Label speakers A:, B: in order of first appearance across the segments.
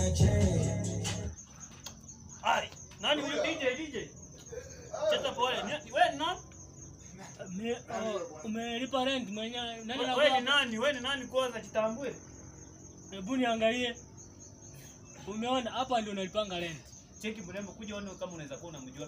A: Ai, nani huyu DJ DJ? Cheza pole. Ni- Wewe ni nani?
B: Me- oh, umelipa rent mwenyewe nani
A: Wewe ni
B: anakuwa-
A: nani? Wewe ni nani kwanza jitambue?
B: hebu niangalie umeona hapa ndio unalipanga rent
A: Cheki mrembo kuja uone kama unaweza kuwa unamjua.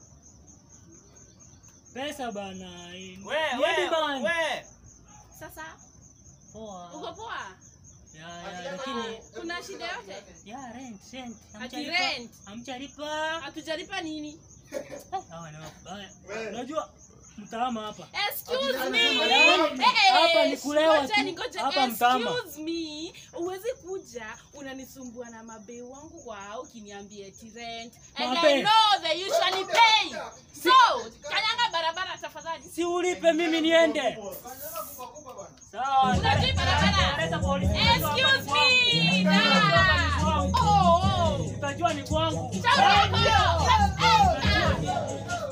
B: pesa bana
A: Wewe
B: Ni
A: wewe
B: demand.
A: wewe.
C: Sasa
B: Poa.
C: uko poa?
B: Ya, ya, lakini
C: Kuna shida yote?
B: ya rent rent
C: Ati
B: Hamjalipa-
C: rent?
B: hamjalipa
C: Hatujalipa nini?
B: hawa ni wabaya unajua mtaama hapa
C: Excuse me.
B: Yaani,
C: Eh,
B: hapa ni kulewa
C: ngojeni,
B: tu.
C: ngojeni.
B: Hapa mtama.
C: Excuse me. Uwezi kuja unanisumbua na mabei wangu wao ukiniambia eti rent. And
B: Mabe.
C: I know they usually pay. So, kanyanga barabara tafadhali.
B: si ulipe mimi niende sawa
C: Unajui barabara?
B: leta polisi
C: Excuse me. Da. Oh, oh.
B: utajua ni kwangu
C: Shauri yako. Eh, eh.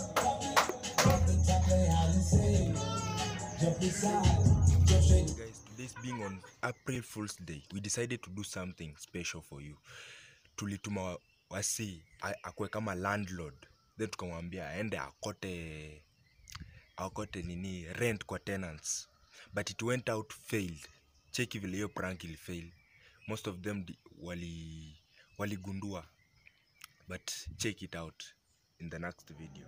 D: guys this being on april fools day we decided to do something special for you tulituma wa- wasi a- akwe kama landlord then tukamwambia aende akote akote nini rent kwa tenants but it went out failed cheki vile hiyo prank ilifail most of them di- wali waligundua but check it out in the next video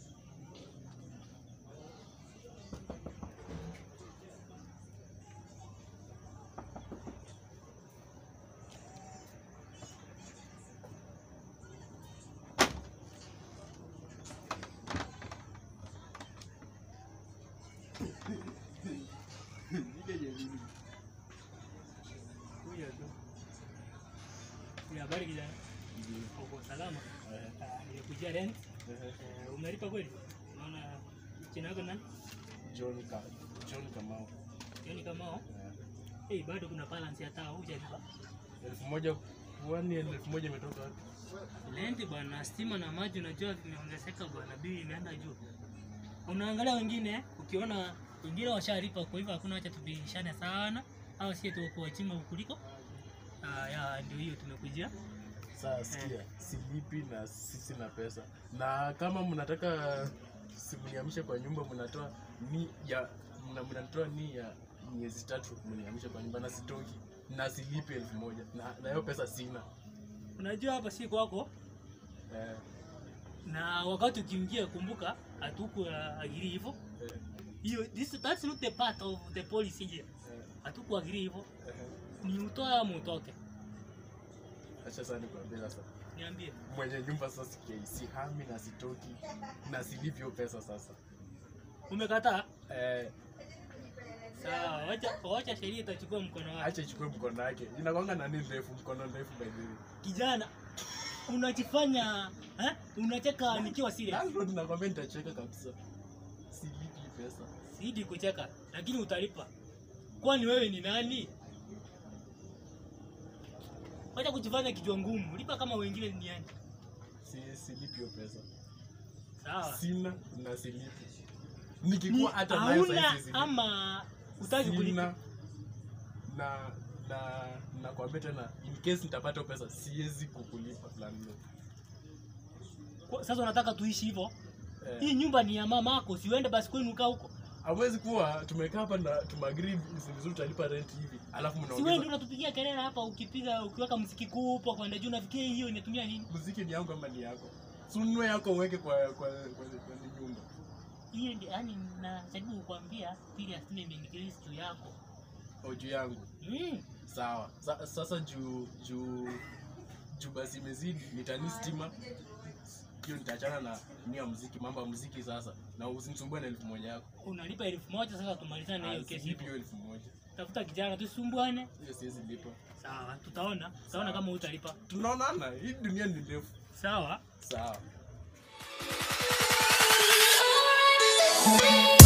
B: Kuja tu. Ni habari kijana uko salama Ah, nimekujia rent Eh, umelipa kweli naona jina yako nani
E: John Ka John Kamau.
B: Yaani kama hao hey, bado kuna balance ya taa hujalipa
E: Elfu moja kwani elfu moja imetoka wapi?
B: Rent bwana, stima na maji unajua vimeongezeka bwana, bili imeenda juu. Unaangalia wengine, ukiona wengine washalipa, kwa hivyo hakuna, acha tubishane sana, au sie tu kwa chima kuliko. Ah, ya ndio hiyo tumekujia.
E: Sasa sikia, silipi na sisi na pesa. Na kama mnataka simniamishe kwa nyumba mnatoa ni ya mna- mnatoa ni ya miezi tatu mniamishe kwa nyumba na sitoki na silipi elfu moja na na hiyo pesa sina.
B: Unajua hapa si kwako,
E: Eh,
B: na wakati ukiingia, kumbuka hatuku agiri hivyo.
E: eh,
B: Hiyo this that's not the part of the policy here.
E: eh,
B: Hatuku agiri hivyo,
E: eh.
B: ni utoe ama utoke.
E: Acha sana nikwambie sasa.
B: Niambie.
E: Mwenye nyumba sasa sikia, sihami na sitoki na silipi hiyo pesa sasa.
B: Umekataa?
E: Eh,
B: Sawa, wacha wacha sheria itachukua mkono wake.
E: acha ichukue mkono wake. Inakwanga nani ndefu, mkono ndefu by the way.
B: kijana unajifanya eh? unacheka nikiwa serious
E: Landlord nakwambia nitacheka kabisa. Silipi hii pesa.
B: sidi kucheka lakini utalipa kwani wewe ni nani wacha kujifanya kichwa ngumu lipa kama wengine duniani
E: Si, silipi hiyo pesa.
B: sawa
E: Sina na silipi.
B: Ni
E: Nikikuwa hata nayo
B: hauna
E: saizi silipi.
B: ama utaki kulipa
E: Sina na na nakwambia tena in case nitapata hiyo pesa siwezi kukulipa landlord.
B: Kwa- sasa unataka tuishi hivyo hii
E: Eh,
B: nyumba ni ya mama yako siuende basi kwenu kaa huko
E: hawezi kuwa tumekaa hapa na tumeagree vizuri tutalipa rent hivi alafu
B: si wewe ndio
E: mnaongeza
B: unatupigia kelele hapa ukipiga ukiweka mziki kubwa kwenda juu nafikia hiyo inatumia nini
E: muziki ni yangu ama ni yako sunue yako uweke kwa kwa kwa, kwa, kwa nyumba
B: hiyo ndio yani najaribu kukwambia pili asime imeingilizi juu yako
E: au juu yangu
B: mm.
E: sawa Sa, sasa juu juu juu basi imezidi nitani stima hiyo nitaachana na nia muziki mambo ya muziki sasa na usinisumbue na elfu moja yako
B: unalipa elfu moja sasa tumalizane na hiyo
E: Ah,
B: kesi
E: silipi
B: hivyo
E: hiyo elfu moja
B: tafuta kijana tusumbuane
E: hiyo siwezi lipa
B: sawa tutaona tutaona kama utalipa
E: tunaonana hii dunia ni ndefu
B: sawa
E: sawa
F: Thank